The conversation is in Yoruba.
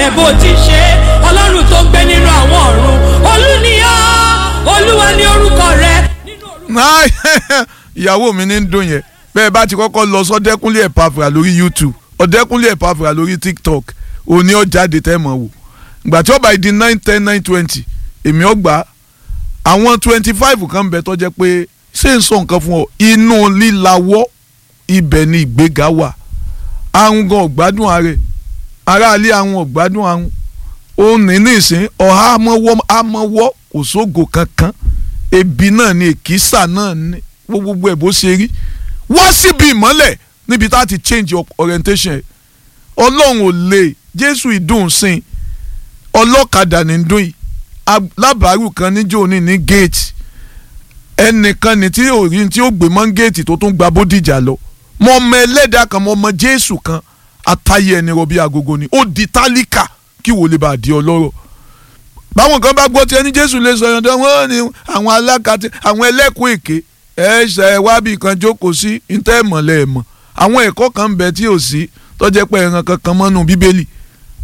rẹ̀ bó ti ṣe ọlọ́run tó gbé nínú àwọn ọ̀run olúniyàn olúwa ní orúkọ rẹ̀. ìyàwó mi ní ń dùn yẹn bẹ́ẹ̀ bá ti kọ́kọ́ lọ sọ́dẹ́kúnlé ẹ̀pàfà lórí youtube ọ̀dẹ́kúnlé ẹ̀pàfà lórí tiktok òní ọ̀jáde tẹ́ mọ̀ wò ìgbà tí ó bá di nine ten nine twenty èmi ọgbà àwọn twenty five kan bẹ tó jẹ́ pé ṣé n sọ nǹkan fún ọ inú lílawọ́ ibẹ̀ ni ìgbéga wà àrùn gan ọ̀gbádùn ààrẹ aráalé àwọn ọ̀gbádùn àrùn ó ní nísìn ọ̀há amọ̀wọ́ kò sógo kankan ebi náà ni èkìsà náà ní gbogbo ẹ̀ bó ṣe rí wá síbi ìmọ́lẹ̀ níbi tá a ti change your orientation ẹ̀ ọlọ́run ò lè jésù ìdùn sìn ọlọ́kadà ní dùn yìí lábàárù kan níjó ní ní gate ẹnìkan ní tí ò rí tí ó gbé mọ́ gate tó tún gba bódìjà lọ mọ ọmọ ẹlẹ́dàá kan mọ ọmọ jésù kan àtàyè ẹni rọbí agogo ni ó di tálíkà kí wò lè bá di ọlọ́rọ̀ báwọn kan bá gbọ́ tí ẹni jésù lè sọ yọ̀ǹda wọn ni àwọn alákatí àwọn ẹlẹ́kùn èké ẹ ṣe ẹ wábì kan jókòó sí ntẹ́ ìmọ̀lẹ́ ẹ̀mọ̀ àwọn ẹ̀kọ́ kan ń bẹ tí ò sí tọ́jẹ́ pé ẹran kankan mọ́nú bíbélì